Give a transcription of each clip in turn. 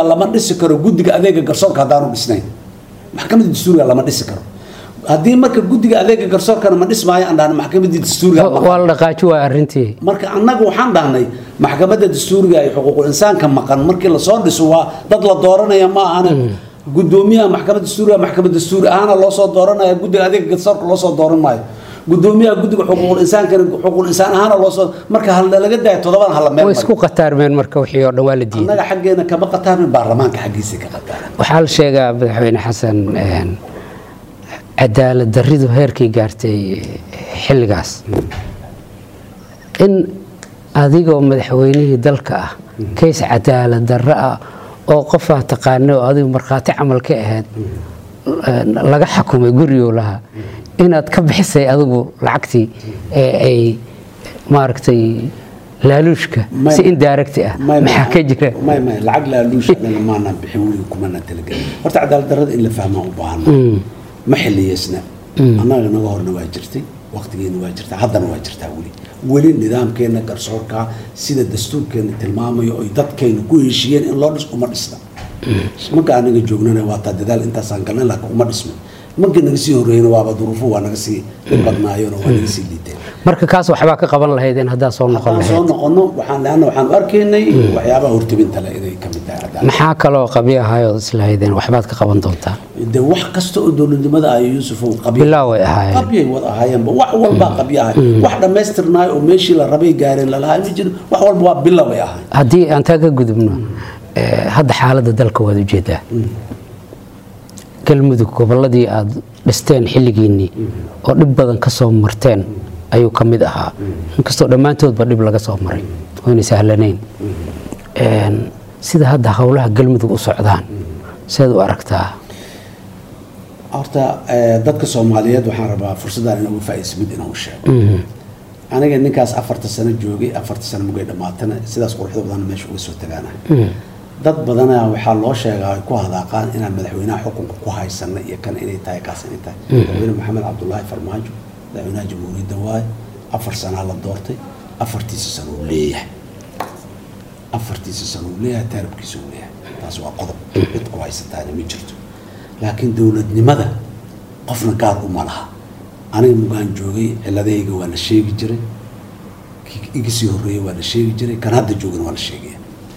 lama dhisi karo guddiga adeega garsoorka haddaanu dhisnayn maxkamadda dastuuriga lama dhisi karo haddii marka guddiga adeega garsoorkana ma dhismaayo aan dhahna maxkamadda dastuuriga ma waa la dhaqaaji waa arrintii marka annaga waxaan dhahnay maxkamadda dastuuriga ee xuquuqul insaanka maqan markii lasoo dhiso waa dad la dooranaya ma ahane gudoomiyaha maxkamadda dastuuriga maxkamad dastuuri ahaana loo soo dooranaya guddiga adeega garsoorka loo soo dooran maayo gudoomiyaha guddiga xuquuqul insaankana xuquuqul insaan ahaana loo soo marka hal laga daayo todobadan hala meel way isku qataarmeen marka wixii oo dhan waa la diiday annaga xaggeena kama qataarin baarlamaanka xaggiisa ka qataaran waxaa la sheegaa madaxweyne xasan een, cadaalad daridu heerkay gaartay xilligaas in adigoo madaxweynihii dalka ah kays cadaalad darro ah oo qofaa taqaana oo adigu markhaati camal ka ahayd een, laga xakumay gurigoo lahaa inaad ka bixisay adigu lacagtii ee ay maaragtay laaluushka May- si indirect ah may- maxaa ka jira may may lacag laaluusha anaga maanaan bixin weliga kumana talagelin horta cadaalad darrada in la fahmaa u baahana ma xiliyeysna annaga naga horna waa jirtay waqtigeena waa jirtaa haddana waa jirtaa weli weli nidaamkeena garsoorka sida dastuurkeena tilmaamayo oy dadkayna ku heshiiyeen in loo dhis uma dhisna marka anaga joognana waa taa dadaal intaasaan galnay laakiin uma dhismin markii naga sii horreeyna waaba duruufo waa naga sii dhib badnaayeen oo waa naga sii liiteen marka kaas waxbaa ka qaban lahaydeen haddaa soo noqon haddaan soo lahayd noqono waxaan leanna waxaan u arkaynay waxyaabaha hortebinta leh inay ka mid tahay cadaalad maxaa kaloo qabyo ahaayoo islahaydeen waxbaad ka qaban doontaa de wax kasta oo dowladnimada ay yuusufow qabya bilaa way ahaayeen qabyay wada ahaayeenba wax walbaa qabya ahay wax dhammaystirnaay oo meeshii la rabay gaareen lalahay ma jiro wax walba waa bila bay ahay haddii aan taa ka gudubno eh, hadda xaaladda dalka waad ujeedaa galmudug gobolladii aad dhisteen xilligiinnii oo dhib badan ka soo marteen ayuu ka mid ahaa inkastoo dhammaantoodba dhib laga soo maray oyna sahlanayn Een, sida hadda howlaha galmudug u socdaan sidaad u aragtaa horta eh, dadka soomaaliyeed waxaan rabaa fursaddan inoogu faa'iidayso mid inuu sheego aniga ninkaas afarta sano joogay afarta sano mugay dhammaatana sidaas quruxda badan meesha uga soo tagaana dad badana waxaa loo sheegaa ay ku hadaaqaan inaan madaxweynaha xukunka ku haysana iyo kan inay tahay kaas inay tahay madaxweyne maxamed cabdulaahi farmaajo madaxweynaha jamhuuriyadda waaye afar sanaa la doortay afartiisa sano uu leeyahay afartiisa sano uu leeyahay taaribkiisa uu leeyahay taas waa qodob cid ku haysataana ma jirto laakiin dowladnimada qofna gaar uma laha aniga mugaan joogay ciladahayga waa la sheegi jiray kii iga sii horreeyey waa la sheegi jiray kan hadda joogana waa la sheegaya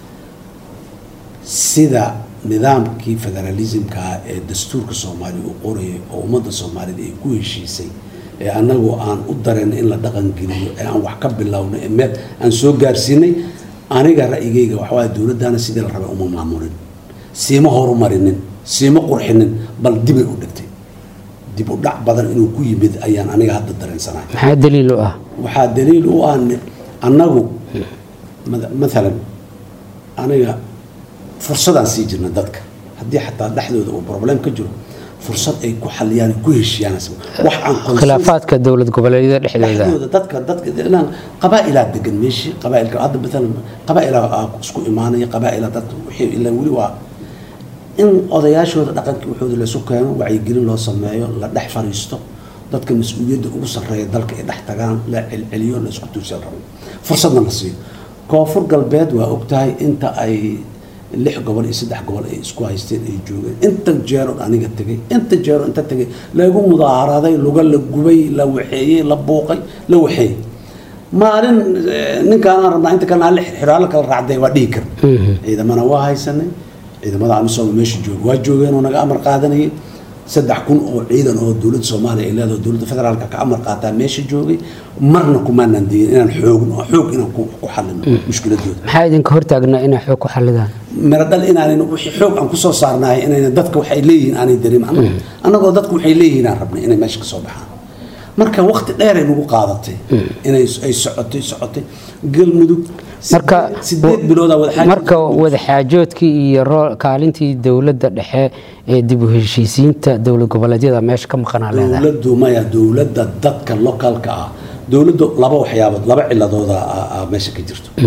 sida nidaamkii federalismka ee dastuurka soomaaliya uu qorayay oo ummadda soomaaliyed ay ku heshiisay ee annagu aan u darayno in la dhaqangeliyo ee aan wax ka bilowno ee meel aan soo gaarsiinay aniga ra'yigayga waxawaaye dowladdaana sidii la rabay uma maamulin siima horumarinin siima qurxinin bal dibay u dhigtay dib u dhac badan inuu ku yimid ayaan aniga hadda dareensanahay maxaa daliil u ah waxaa daliil u ah ni- annagu mada- maalan aniga fursadaan sii jirna dadka haddii xataa dhexdooda uu problem ka jiro fursad ay ku xaliyaan ay ku heshiiyaan wax aan consensus- khilaafaadka dowlad goboleedyada dhexdooda dhexdooda dadka dadka ilaan qabaa'ilaa degan meeshii qabaa'ilka hadda maalan qabaa'ilaa aa isku imaanaya qabaa'ilaa dadka wixii ilaa weli waa in odayaashooda dhaqankii waxooda laysu keeno wacyigelin loo sameeyo la dhex fariisto dadka mas-uuliyadda ugu sarreeya dalka ay dhex tagaan la celceliyo la isku tuusan rabo fursadna la siiyo koonfur galbeed waa ogtahay inta ay lix gobol iyo saddex gobol ay isku haysteen ay joogeen inta jeeroon aniga tegay inta jeero inta tegay lagu mudaaharaday luga la gubay la waxeeyey la buuqay la waxeeyey maalin eh, ninkaan aan rabnaa inta kalena aan xiraalo kala raacday waa dhihi karna ciidamana waa haysanay ciidamada amisom meesha jooga waa joogeen oo naga amar qaadanayay saddex kun oo ciidan oo dowladda soomaaliya ay leedahay dowladda federaalka ka amar qaataa meesha joogay marna kumaanaan digin inaan xoogno xoog inaan ku ku xalino mushkiladooda maxaa idinka hortaagnaa inay xoog ku xalidaan miro dhal inaanan wixii xoog aan kusoo saarnahay inayna dadka waxay leeyihiin aanay dareemin Annagu- annagoo dadku waxay leeyihiin aan rabnay inay meesha ka soo baxaan marka waqti dheer ay nagu qaadatay inay ay socotay socotay galmudug marka sideed biloodaa wada marka wadaxaajoodkii iyo roo- kaalintii dowladda dhexe ee dib u heshiisiinta dowlad goboleedyada meesha ka maqanaa leedahay dowladdu maya dowladda dadka localka ah dowladdu laba waxyaabood laba ciladooda ah- ah meesha ka jirto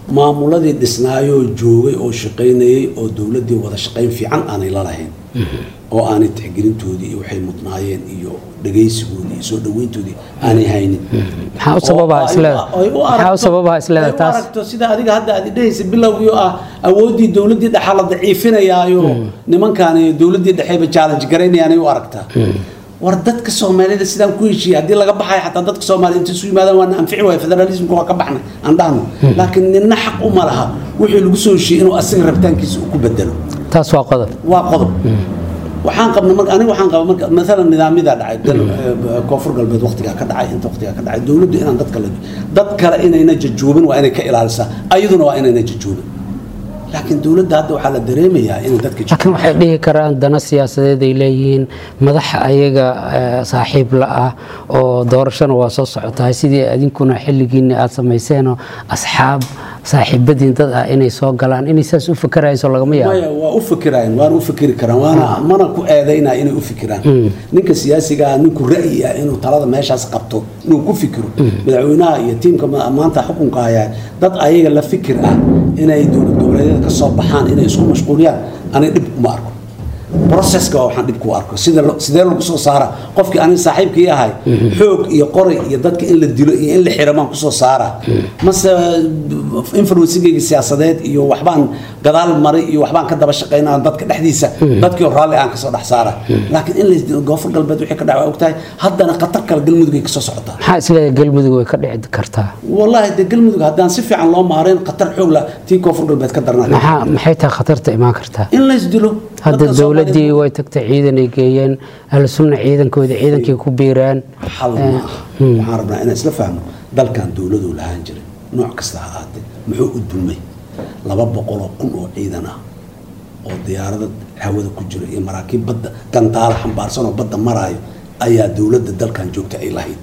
maamuladii dhisnaayoo joogay oo shaqaynayay oo dowladdii wada shaqayn fiican aanay la lahayn oo aanay tixgelintoodii iyo waxay mudnaayeen iyo dhegaysigoodii iyo soo dhaweyntoodii aanay haynin maxaa u sababaa isleeda maxaa u sababaa isleeda taas aragto sida adiga hadda aad dhehaysa bilowgii oo ah awooddii dowladdii dhexe la daciifinayaayo nimankaani dowladdii dhexeba challenge garaynayaanay u aragtaa war dadka soomaalida sidaan ku heshiiyey haddii laga baxayo xataa dadka soomaalida inta isu yimaadaan waana anfici waaya federalismka waa ka baxnay aan dhahno laakiin nina xaq uma laha wixii lagu soo heshiiyey inuu asiga rabitaankiisa uu ku bedelo taas waa qodob waa qodob waxaan qabna marka aniga waxaan qaba marka maalan nidaamyadaa dhacay dal eh, koonfur galbeed waqtigaa ka dhacay inta waqtigaa ka dhacay dowladdu inaan dadka la dad kale inayna jajoobin waa inay ka ilaalisaa ayaduna waa inayna jajoobin laakiin dowladda hadda waxaa la dareemayaa inay dadka laakiin waxay dhihi karaan dana siyaasadeed ay leeyihiin madaxa ayaga eh, saaxiib la ah oo doorashana waa soo socotahay sidii adinkuna xilligiinni aad samayseenoo asxaab saaxiibadiin dad ah inay soo galaan inay saas u fakarayso lagama yaabo maya waa u fikirayaan waana u fikiri karaan waana mana ku eedaynaa inay u fikiraan ninka siyaasiga ah ninku ra'yi ah inuu talada meeshaas qabto inuu ku fikiro madaxweynaha iyo tiimka ma- maanta xukunka hayaa dad ayaga la fikir ah inay dowlad goboleedyada ka soo baxaan inay isku mashquuliyaan anay dhib uma arko processka waa waxaan dhib ku arko sida lo- sidee lagu soo saara qofkii aniga saaxiibkii ahay xoog iyo qoray iyo dadka in la dilo iyo in la xiro baan kusoo saara mase influencigayga siyaasadeed iyo waxbaan gadaal maray iyo waxbaan ka daba shaqaynaa dadka dhexdiisa dadkii oo raalli aan kasoo dhex saara laakiin in la goofur galbeed wixii ka dhaca waa ogtahay haddana khatar kale galmudugay kasoo socotaa maxaa isleedahay galmudug way ka dhici kartaa wallaahi dee galmudug haddaan si fiican loo maarayn khatar xoog la tii koonfur galbeed ka darnaa maxaa maxay tahay khatarta imaan kartaa in laysdilo hadda dadka dowladdii Soomaaliyeed- way tagtay ciidan ay geeyeen ahlu sunna ciidankooda ciidankii ku biiraan xal ma aha waxaan rabnaa inaan isla fahno dalkan dowladuu lahaan jiray nooc kasta ha ahaatee muxuu u dulmay laba boqoloo kun oo ciidan ah oo diyaarada hawada ku jira iyo maraakiib badda gandaala xambaarsan oo badda maraayo ayaa dowladda dalkan joogta ay lahayd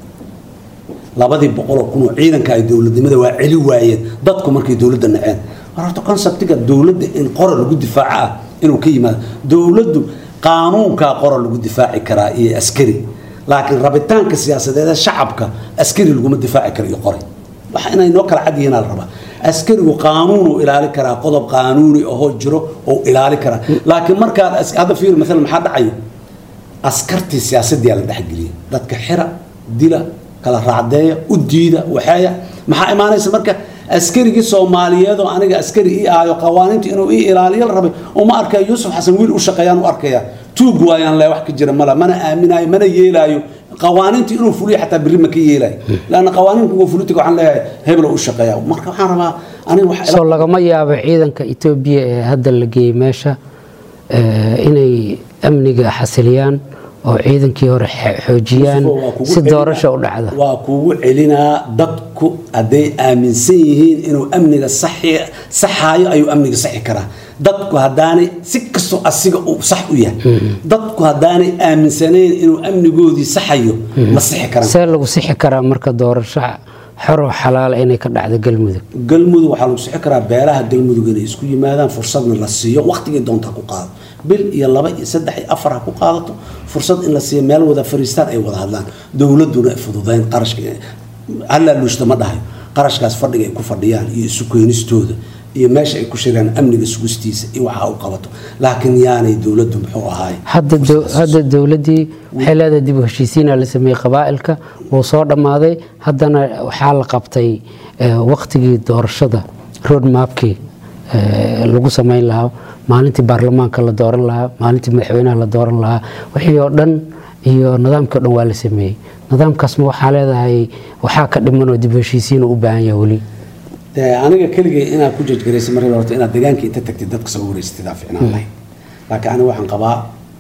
labadii boqoloo kun oo ciidanka ay dowladnimada waa celi waayeen dadku markay dowladda naceen war horta conceptiga dowladda in qora lagu difaaco ah inuu ka yimaado dowladdu qaanuunkaa qora lagu difaaci karaa iyo askari laakiin rabitaanka siyaasadeed ee shacabka askari laguma difaaci karo iyo qori waxa inay noo kala cad yihiin la rabaa askarigu qaanuunuu ilaali karaa qodob qaanuuni ahoo jiro oo ilaali karaa laakiin markaad as- hadda fiir maalan maxaa dhacayo askartii siyaasadii la dhexgeliyay dadka xira dila kala raacdeeya u diida waxeeya maxaa imaanaysa marka askarigii soomaaliyeed oo aniga askari ii ahayo qawaaniinta inuu ii ilaaliyo la rabay uma arkaya yuusuf xasan wiil u shaqeeyaan u arkaya tuug waayaan le wax ka jira mala mana aaminaayo mana yeelaayo qawaaniinta inuu fuliyo xataa berri ma ka yeelaayo laanna qawaaniinka uga fulitika waxaan leeyahay heblo u shaqeeya marka waxaan rabaa aniga wax soo lagama yaabo ciidanka etoobiya ee hadda la geeyey meesha eh, inay amniga xasiliyaan oo ciidankii hore xe- xoojiyaan Waa kugu si celinaa- doorasha u dhacda waa kugu celinaa dadku hadday aaminsan yihiin inuu amniga saxi- saxaayo ayuu amniga saxi karaa dadku haddaanay si kastoo asiga uu sax u yahay dadku haddaanay aaminsanayn inuu amnigoodii saxayo ma sixi karaan see lagu sixi karaa marka doorasho xoroo xalaala inay ka dhacdo galmudug galmudug waxaa lagu sixi karaa beelaha galmudug inay isku yimaadaan fursadna la siiyo waqtigii doonta ha ku qaado bil iyo laba iyo saddex iyo afar ha ku qaadato fursad in la siiyo meel wada fariistaan ay wada hadlaan dowladuna ay fududayn qarashka hallaa luushta ma dhahayo qarashkaas fadhiga ay ku fadhiyaan iyo isu keenistooda iyo meesha ay ku shiraan amniga sugistiisa iyo waxa u qabato laakiin yaanay dowladdu muxuu ahaay hadda dow- hadda dowladdii waxay leedahay dib u heshiisiina la sameeyey qabaa'ilka wuu soo dhammaaday haddana waxaa la qabtay eh, waqtigii doorashada road mapkii eh, lagu samayn lahaa maalintii baarlamaanka la dooran lahaa maalintii madaxweynaha la dooran lahaa wixii oo dhan iyo nidaamkii o dhan waa la sameeyey nidaamkaasma waxaa leedahay waxaa ka dhiman oo dib u heshiisiin u baahan yahay weli dee aniga keligay inaad ku jajgaraysa markii horta inaad deegaanka inta tagtid dadka soo wareysatid aa ficnaan lahayd laakiin aniga waxaan qabaa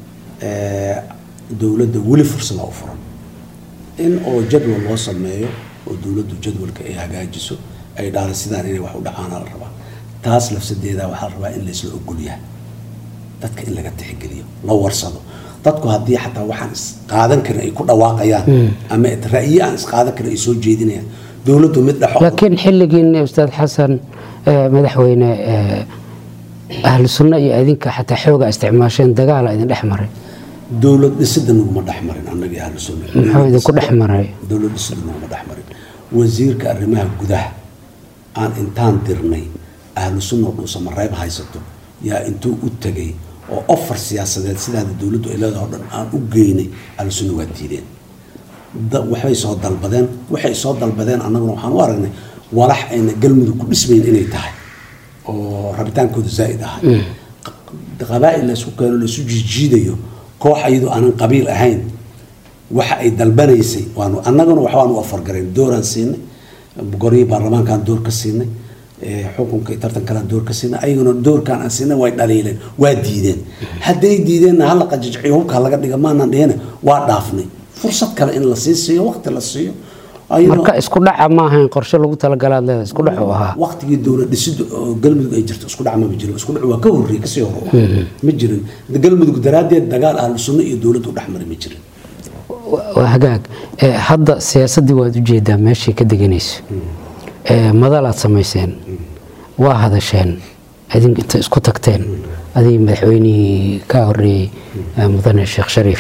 eh, dowladda weli fursada u furan in oo jadwal loo sameeyo oo dowladdu jadwalka ay hagaajiso ay dhahdo sidaan inay wax u dhacaana la rabaa taas lafsadeeda waxaa la rabaa in laysla ogol yahay dadka in laga tixgeliyo la warsado dadku haddii xataa waxaan isqaadan karin ay ku dhawaaqayaan ama ra'yi aan isqaadan karin ay soo jeedinayaan dowladdu mid dhexo laakiin xilligiinni ustaad xasan eh, madaxweyne eh, ahlu sunno iyo idinka xataa xooga isticmaasheen dagaala idin dhex maray dowlad dhisida naguma dhex marin annagii ahlu sunna muxuu idinku dhex maray dowlad dhisida naguma dhex marin wasiirka arrimaha gudaha aan intaan dirnay ahlu sunna dhuusamareeb haysato yaa intuu u tegay oo ofar siyaasadeed sidaada dowladdu ay leedahay o dhan aan u geynay ahlu sunna waa diideen waxbay soo dalbadeen waxay soo dalbadeen annaguna waxaan u aragnay walax ayna galmudug ku dhismayn inay tahay oo rabitaankooda zaa'id ahay qabaa'il laysku keeno laysu jiijiidayo koox iyadoo aanan qabiil ahayn waxa ay dalbanaysay waanu annaguna waxbaanu afargarayn dooraan siinay goryihii baarlamaankaan door ka siinay xukunka iyo tartankalaan door ka siinay ayaguna doorkaan aan siinay way dhaliileen waa diideen hadday diideenna hala qajajciyo hubka laga dhiga maanan dhihina waa dhaafnay fursad kale in la sii siiyo waqti la siiyo marka isku dhaca ma ahayn qorshe lagu talagalaad leeda isku dhac u ahaa waqtigii dowlad dhisidda oo galmudug ay jirto isku dhac mama jirin isku dhac waa ka horreeyey kasii hore ma jirin galmudug daraaddeed dagaal ahlu sunno iyo dowladdu dhex mari ma jirin waa hagaag hadda siyaasaddii waad ujeedaa meeshay ka deganayso madalaad samayseen waa hadasheen idink inta isku tagteen adig madaxweynihii ka horeeyey mudane sheekh shariif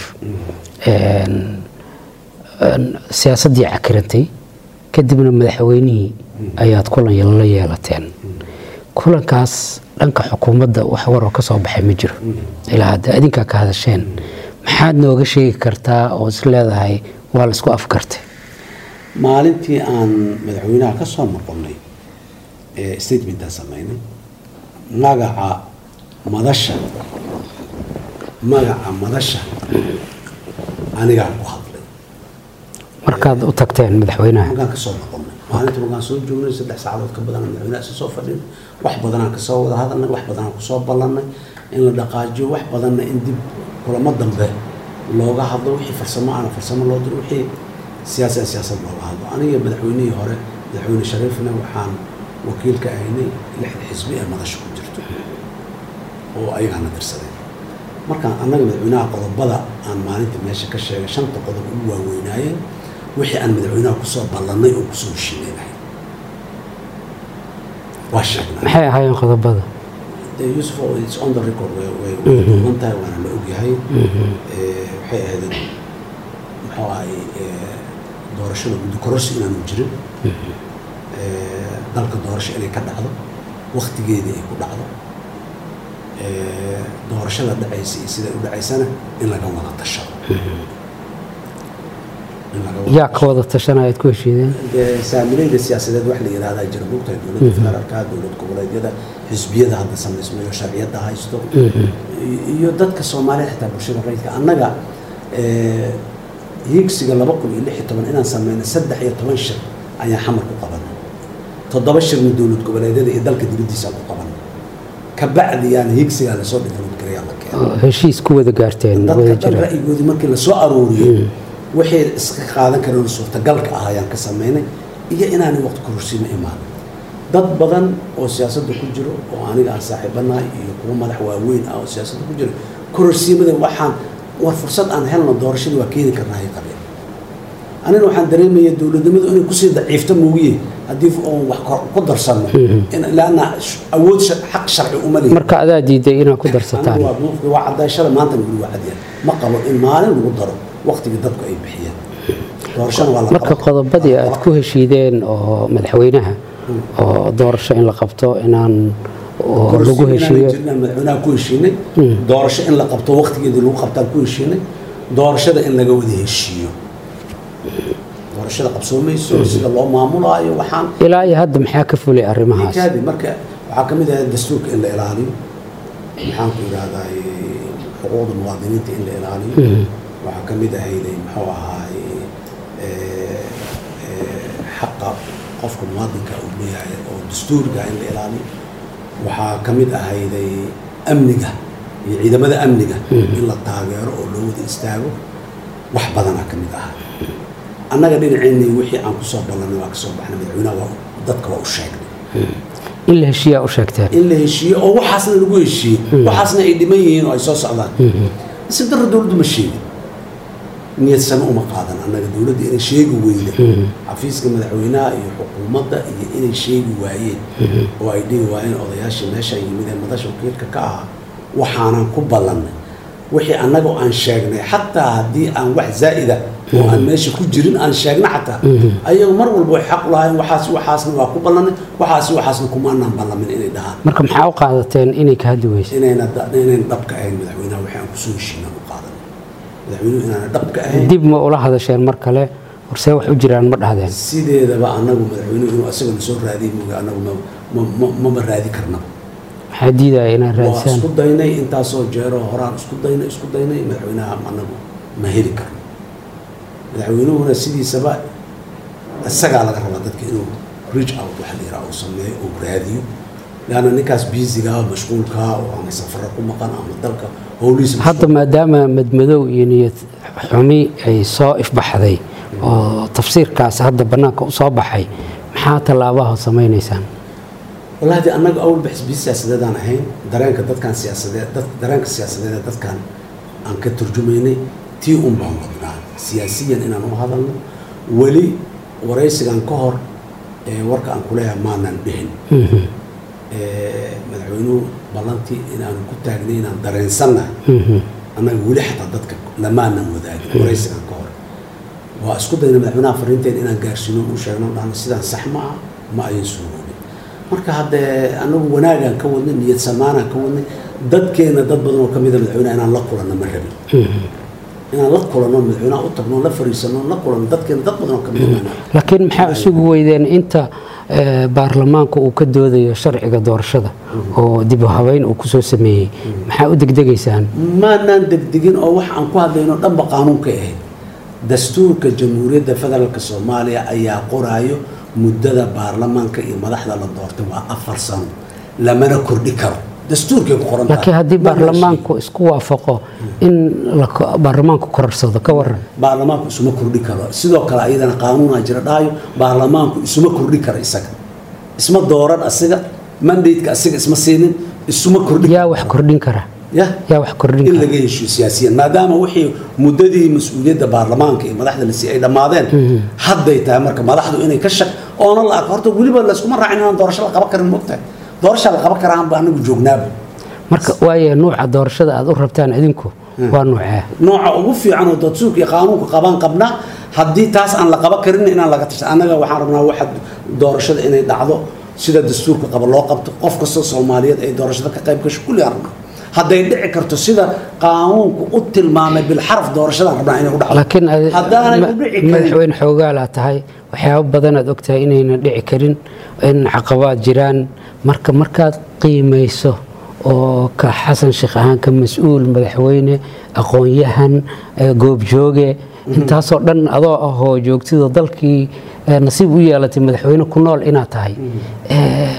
siyaasaddii cakirantay kadibna madaxweynihii ayaad kulan la yeelateen kulankaas dhanka xukuumadda wax waroo ka soo baxay ma jiro ilaa hadda adinkaa ka hadasheen maxaad nooga sheegi kartaa oo is leedahay waa la isku afgartay maalintii aan madaxweynaha ka soo noqonnay ee statementaa sameynay magaca madasha magaca madasha anigaa ku hadlay markaad u tagteen madaxweynaha markaan kasoo noqonnay maalintii markaan soo joognay saddex saacadood ka badan madaxweynaha isa soo fadhin wax badanaan kasoo wada hadalnay wax badanaan kusoo ballannay in la dhaqaajiyo wax badanna in dib kulamo dambe looga hadlo wixii farsamo aana farsamo loo diro wixii siyaasad siyaasad looga hadlo aniga madaxweynihii hore madaxweyne shariifna waxaan wakiil ka ahaynay lixda xisbi ee madasha ku jirto oo ayagaana dirsadeen markaan annaga madaxweynaha qodobada aan maalinta meesha ka sheegay shanta qodob ugu waaweynaayeen wixii aan madaxweynaha kusoo ballannay oo kusoo heshiinaynahay waa sheegnay maxay ahaayeen qodobada yusuf it's on the record way way duuban tahay waana la ogyahay waxay ahayd muxuu ahay doorashada guddi kororsi inaanu jirin dalka doorasho inay ka dhacdo waktigeedii ay ku dhacdo doorashada dhacaysa iyo siday u dhacaysana in laga wada tashado yaa ka wada tashanaya ad ku heshiideen saamilayda siyaasadeed wax la yihahdaa jira mogtahay dowladda federaalka dowlad goboleedyada xisbiyada hadda samaysmayo sharciyadda haysto iyo dadka soomaalida xitaa bulshada rayidka annaga hiigsiga laba kun iyo lix iyo toban inaan sameynay saddex iyo toban shir ayaan xamar ku qabanay toddoba shirna dowlad goboleedyada iyo dalka dibaddiisaan ku qabanay kabacdiyaan hiigsigaa lasoo dhigaloodgarayaa la keenay heshiis ku wada gaarteen dadka wada dhan jira ra'yigoodii markii lasoo arooriyey waxay iska qaadan kareen suurtagalka ah ayaan ka sameynay iyo inaanay waqti kororsiima imaan dad badan oo siyaasadda ku jiro oo aniga aan saaxiibanahay iyo kuwa madax waaweyn ah oo siyaasadda ku jiro kororsiimada waxaan war fursad aan helno doorashadii waa keeni karnaa ay qabeen anina waxaan dareemaya dowladnimadu inay kusii daciifto moogiye haddii oon wax kor- ku darsano in- laanna sh- awood sha- xaq sharci uma lihin marka adaa diiday inaad ku darsataan anigu waa duufkii waa cadayshada maantana weli waa cadyahay ma qabo in maalin lagu daro waqtigii dadku ay bixiyeen doorashana waa la marka qaban karaa. qodobadii aad ku heshiideen oo madaxweynaha oo doorasho in la qabto inaan oo lagu Kororsiin inaanay heshiiyo jirin aan madaxweynaha ku heshiinay doorasho in la qabto waqtigeedii lagu qabtaan ku heshiinay doorashada in laga wada heshiiyo doorashada qabsoomayso sida loo maamulaayo waxaan ilaa iyo hadda maxaa ka fulay arrimahaas kaadi marka waxaa ka mid ahaa dastuurka in la ilaaliyo maxaan ku idhahdaa xuquuqda muwaadiniinta in la ilaaliyo waxaa ka mid ahayday muxuu ahaay eh, eh, xaqa qofka muwaadinka uu leeyahay oo dastuurka in la ilaaliyo waxaa ka mid ahayday amniga iyo ciidamada amniga in la taageero oo loo wada istaago wax badanaa ka mid ahaa annaga dhinaceennii wixii aan kusoo ballanay waa kasoo baxnay madaxweynaha waa dadka waa u sheegnay in la heshiiyaa u sheegteen in la heshiiyo oo waxaasna lagu heshiiyey waxaasna ay dhiman yihiin oo ay soo socdaan si darro dowladdu ma sheegin niyad same uma qaadan annaga dowladda inay sheegi weyda xafiiska madaxweynaha iyo xukuumadda iyo inay sheegi waayeen oo ay dhihi waayeen odayaashii meesha yimid ee madasha wakiilka ka ahaa waxaanan ku ballannay wixii annaga aan sheegnay xataa haddii aan wax zaa'ida oo aan meesha ku jirin aan sheegna xataa ayagu mar walba way xaq u lahaayeen waxaas waxaasna waa ku ballanay waxaas waxaasna kumaanaan ballamin inay dhahaan marka maxaa u qaadateen inay ka hadli weysa inayna da- inayn dhabka ahayn madaxweynaha waxay aan kusoo heshiina u qaadan madaxweynuhu inaana dhabka ahayn dib ma ula hadasheen mar kale horsee wax u jiraan ma dhahdeen sideedaba anagu madaxweynuhu inuu asagana soo raadiy mooga anagu ma- ma- ma- mama raadi karnaba maxaa diidaya inaad waa raadisaan isku daynay intaasoo jeero horaan isku daynay isku daynay madaxweynaha anagu ma heli karno madaxweynuhuna sidiisaba isagaa laga rabaa dadka inuu reach out waxa la yidhaha uu sameeyo uu raadiyo leanna ninkaas biisigaa mashquulkaa oo ama safaro ku maqan ama dalka howlihiisa hadda maadaama madmadow iyo niyad xumi ay soo ifbaxday oo tafsiirkaas hadda bannaanka u soo baxay maxaa tallaabaha samaynaysaan wallahi de annaga awalba xisbiya siyaasadeedaan ahayn dareenka dadkan siyaasadeed dad dareenka siyaasadeed ee dadkan aan ka turjumaynay tii un baan wadnaa siyaasiyan inaan u hadalno weli waraysigan ka hor ee warka aan kuleeyahay maanan dhihin Ee, madaxweynuhu ballantii inaanu ku taagnay inaan dareensannahay annaga weli xataa dadka lamaanan wadaagin waraysigan ka hor waa isku dayna madaxweynaha fariinteen inaan gaarsiino u sheegno dhahno sidaan sax ma ah ma ayan suuroobin marka haddee anagu wanaagaan ka wadnay niyad samaanaan ka wadnay dadkeena dad badan oo ka mida madaxweynaha inaan la kulanno ma rabin inaan la kulanno madaxweynaha u tagno la fariisano la kulanno dadkeena dad badan oo ka mida laakiin maxaa isugu weydeen inta eh, baarlamaanka uu ka doodayo sharciga doorashada oo dib u habeyn uu kusoo sameeyey maxaa u degdegaysaan maanaan degdegin oo wax aan ku hadlayno dhanba qaanuunkay ahayd dastuurka jamhuuriyadda federaalk soomaaliya ayaa qoraayo muddada baarlamaanka iyo madaxda la doortay waa afar sano lamana kordhi karo dastuurkay ku qoran tahay. laakiin haddii Mana baarlamaanku isku waafaqo in la ko- baarlamaanku korarsado ka waran baarlamaanku isuma kordhi karo sidoo kale ayadana qaanuunaa jira dhahayo baarlamaanku isuma kordhi karo isaga isma dooran asiga mandateka asiga isma siinin isuma kordhi yaa wax kordhin kara ya yaa wax kordhin in kara laga heshiyo siyaasiyan maadaama wixii muddadii mas-uuliyadda baarlamaanka iyo madaxda la siiyey ay dhammaadeen hadday tahay marka madaxdu inay ka shaq oona la arko horta weliba layskuma raacin inaan doorasho la qaban karin mogtahay doorasha la qaban karaanba anagu joognaaba marka waaye nuuca doorashada aad u rabtaan idinku waa nuucee nooca ugu fiican oo dastuurka iyo qaanuunka qabaan qabnaa haddii taas aan la qaban karin inaan laga tashan annaga waxaan rabnaa waxa doorashada inay dhacdo sida dastuurka qaba loo qabto qof kastoo soomaaliyeed ay doorashada ka qayb gasho kulli aan rabnaa hadday dhici karto sida qaanuunku u tilmaamay bilxaraf doorashadaan rabnaa inay u dhacdo laakiin ad- haddaanay ma- u dhici karin madaxweyne xoogaalaa tahay waxyaabo badan aad ogtahay inayna dhici karin in caqabaad jiraan marka markaad qiimayso oo ka xasan sheekh ahaan ka mas-uul madaxweyne aqoon-yahan eh, goobjooge intaasoo dhan adoo ahoo joogtida dalkii eh, nasiib u yeelatay madaxweyne ku nool inaad tahay Eh,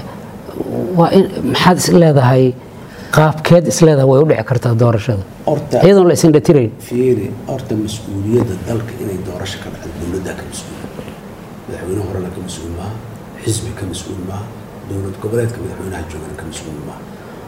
waa in maxaad is leedahay qaabkeed is leedahay way u dhici kartaa doorashada horta iyadoon la isin dhatirayn fiiri horta mas-uuliyadda dalka inay doorasho ka dhacdo dowladdaa ka mas-uula madaxweyne horena ka mas-uul maaha xisbi ka mas-uul maaha dowlad goboleedka madaxweynaha joogana ka mas-uul maaha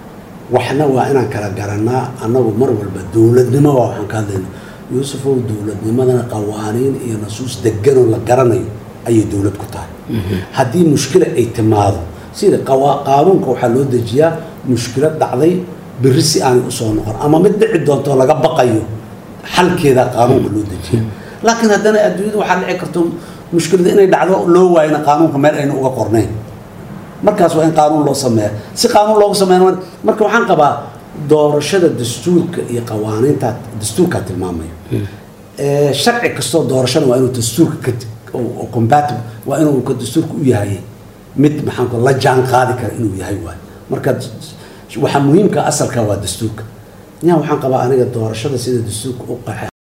waxna waa inaan kala garanaa annagu mar walba dowladnimo waa waxaan ka hadlayna yuusufow dowladnimadana qawaaniin iyo nasuus deganoo la garanayo ayay dowlad ku tahay haddii mushkila ay timaado sida qawa- qaanuunka waxaa loo dejiyaa mushkilad dhacday berri si aanay usoo noqon ama mid dhici doonto laga baqayo xalkeeda qaanuunka loo dejiya laakiin haddana adduunyada waxaa dhici karto mushkilada inay dhacdo loo waayna qaanuunka meel ayna uga qornayn markaas waa in qaanuun loo sameeya si qaanuun loogu sameeya marka waxaan qabaa doorashada dastuurka iyo qawaaniinta dastuurkaa tilmaamayo Ee, sharci kastoo doorashada waa inuu dastuurka ka oo- oo compatible waa inuu ka dastuurka u yahay mid maxaan ku la jaan qaadi kara inuu yahay waay marka waxaa muhiimka asalka waa dastuurka yaa waxaan qabaa aniga doorashada sida dastuurka u qaxay